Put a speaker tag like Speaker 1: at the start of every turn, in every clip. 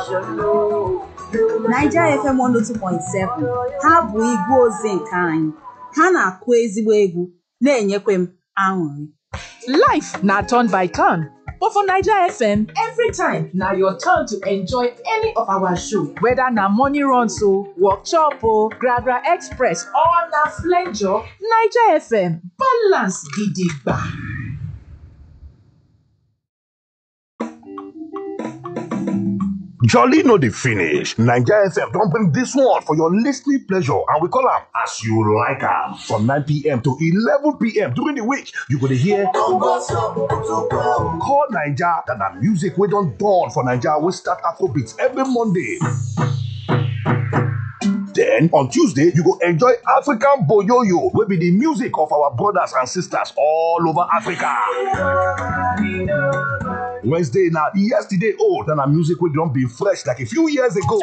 Speaker 1: Naija FM 102.7 ha bụ igwe ozi nke anyị ha na-akụ ezigbo egwu na-enyekwa m aṅụrị
Speaker 2: Life na turn by turn, but for Naija FM, every time na your turn to enjoy any of our show. Whether na morning runs o, workshop o, Gragra Express or na flenjo, Naija FM balance gidigba.
Speaker 3: Jolly no dey finish. Naija FM don bring dis one for your listening pleasure and we call am as you like am. From 9pm to 11pm during the week, you go dey hear Call Naija that na music wey don dawn for Naija wey start Afrobeats every Monday. Then on Tuesday, you go enjoy African Boyoyo wey be the music of our brothers and sisters all over Africa. Wednesday na yesterday old and na music wey don be fresh like a few years ago.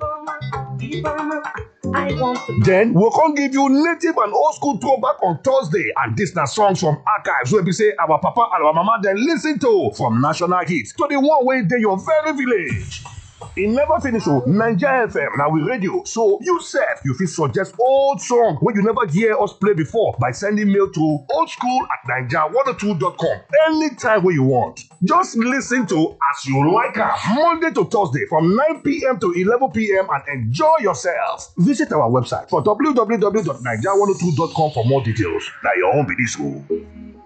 Speaker 3: Then we'll come give you native and old school throwback on Thursday and this na songs from archives wey be say our papa and our mama dem listen to from national hits to the one wey dey your very village. E never finish o, Naija FM na we radio so you sef you fit suggest old song wey you never hear us play before by sending mail to oldschool at naija102.com anytime wey you want. Just listen to as you like am Monday to Thursday from 9pm to 11pm and enjoy yourself. Visit our website for www.naija102.com for more details. Na your own be dis o.